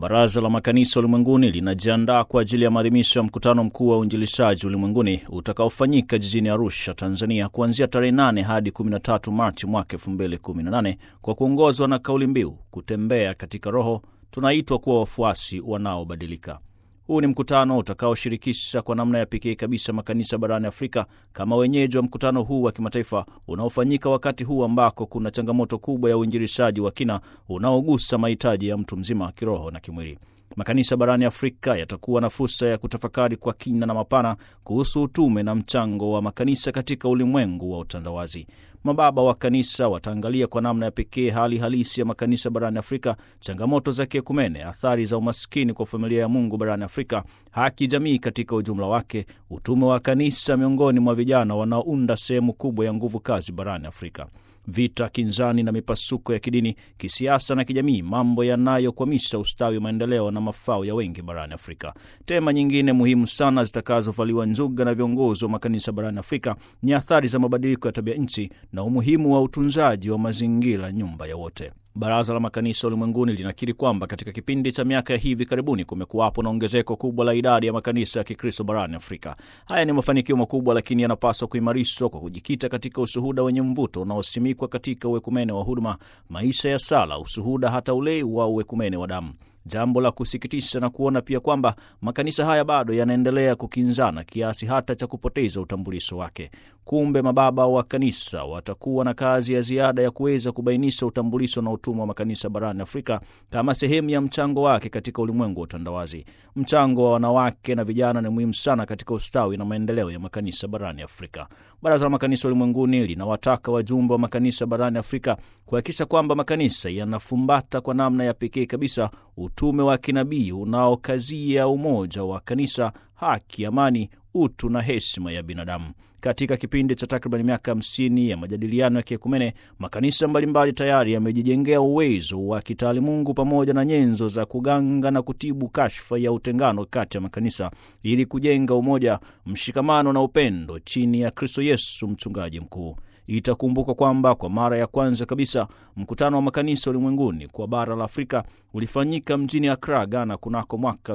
Baraza la Makanisa Ulimwenguni linajiandaa kwa ajili ya maadhimisho ya mkutano mkuu wa uinjilishaji ulimwenguni utakaofanyika jijini Arusha, Tanzania, kuanzia tarehe 8 hadi 13 Machi mwaka 2018 kwa kuongozwa na kauli mbiu kutembea katika Roho, tunaitwa kuwa wafuasi wanaobadilika. Huu ni mkutano utakaoshirikisha kwa namna ya pekee kabisa makanisa barani Afrika kama wenyeji wa mkutano huu wa kimataifa unaofanyika wakati huu ambako kuna changamoto kubwa ya uinjilishaji wa kina unaogusa mahitaji ya mtu mzima kiroho na kimwili. Makanisa barani Afrika yatakuwa na fursa ya kutafakari kwa kina na mapana kuhusu utume na mchango wa makanisa katika ulimwengu wa utandawazi. Mababa wa kanisa wataangalia kwa namna ya pekee hali halisi ya makanisa barani Afrika, changamoto za kiekumene, athari za umaskini kwa familia ya Mungu barani Afrika, haki jamii katika ujumla wake, utume wa kanisa miongoni mwa vijana wanaounda sehemu kubwa ya nguvu kazi barani Afrika, vita, kinzani na mipasuko ya kidini, kisiasa na kijamii, mambo yanayokwamisha ustawi, maendeleo na mafao ya wengi barani Afrika. Tema nyingine muhimu sana zitakazovaliwa njuga na viongozi wa makanisa barani Afrika ni athari za mabadiliko ya tabia nchi na umuhimu wa utunzaji wa mazingira, nyumba ya wote. Baraza la Makanisa Ulimwenguni linakiri kwamba katika kipindi cha miaka ya hivi karibuni kumekuwapo na ongezeko kubwa la idadi ya makanisa ya Kikristo barani Afrika. Haya ni mafanikio makubwa, lakini yanapaswa kuimarishwa kwa kujikita katika ushuhuda wenye mvuto unaosimikwa katika uwekumene wa huduma, maisha ya sala, ushuhuda hata ule wa uwekumene wa damu. Jambo la kusikitisha na kuona pia kwamba makanisa haya bado yanaendelea kukinzana kiasi hata cha kupoteza utambulisho wake. Kumbe mababa wa kanisa watakuwa na kazi ya ziada ya kuweza kubainisha utambulisho na utumwa wa makanisa barani Afrika kama sehemu ya mchango wake katika ulimwengu wa utandawazi. Mchango wa wanawake na vijana ni muhimu sana katika ustawi na maendeleo ya makanisa barani Afrika. Baraza la Makanisa Ulimwenguni linawataka wajumbe wa makanisa barani Afrika kuhakikisha kwamba makanisa yanafumbata kwa namna ya pekee kabisa utume wa kinabii unaokazia umoja wa kanisa, haki, amani, utu na heshima ya binadamu. Katika kipindi cha takriban miaka hamsini ya majadiliano ya kiekumene, makanisa mbalimbali tayari yamejijengea uwezo wa kitaalimungu pamoja na nyenzo za kuganga na kutibu kashfa ya utengano kati ya makanisa ili kujenga umoja, mshikamano na upendo chini ya Kristo Yesu, mchungaji mkuu. Itakumbuka kwamba kwa mara ya kwanza kabisa mkutano wa makanisa ulimwenguni kwa bara la Afrika ulifanyika mjini Accra, Ghana kunako mwaka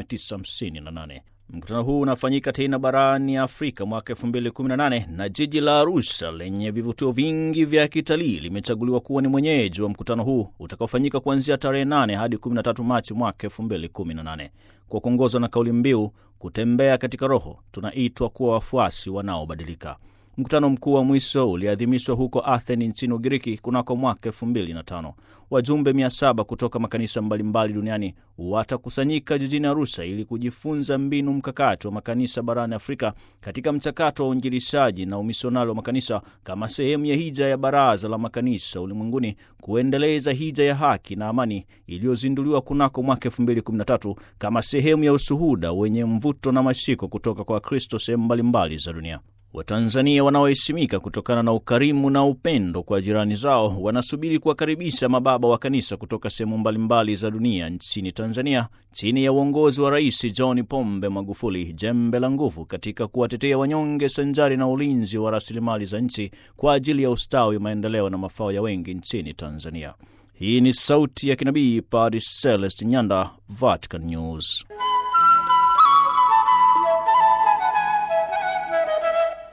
1958. Mkutano huu unafanyika tena barani Afrika mwaka 2018 na jiji la Arusha lenye vivutio vingi vya kitalii limechaguliwa kuwa ni mwenyeji wa mkutano huu utakaofanyika kuanzia tarehe 8 hadi 13 Machi mwaka 2018 kwa kuongozwa na kauli mbiu kutembea katika Roho, tunaitwa kuwa wafuasi wanaobadilika. Mkutano mkuu wa mwisho uliadhimishwa huko Athens nchini Ugiriki kunako mwaka elfu mbili na tano. Wajumbe mia saba kutoka makanisa mbalimbali duniani watakusanyika jijini Arusha ili kujifunza mbinu mkakati wa makanisa barani Afrika katika mchakato wa uinjilishaji na umisionari wa makanisa kama sehemu ya hija ya Baraza la Makanisa Ulimwenguni kuendeleza hija ya haki na amani iliyozinduliwa kunako mwaka elfu mbili kumi na tatu kama sehemu ya ushuhuda wenye mvuto na mashiko kutoka kwa Wakristo sehemu mbalimbali za dunia. Watanzania wanaoheshimika kutokana na ukarimu na upendo kwa jirani zao wanasubiri kuwakaribisha mababa wa kanisa kutoka sehemu mbalimbali za dunia nchini Tanzania chini ya uongozi wa Rais John Pombe Magufuli, jembe la nguvu katika kuwatetea wanyonge sanjari na ulinzi wa rasilimali za nchi kwa ajili ya ustawi, maendeleo na mafao ya wengi nchini Tanzania. Hii ni sauti ya kinabii Padre Celest Nyanda, Vatican News.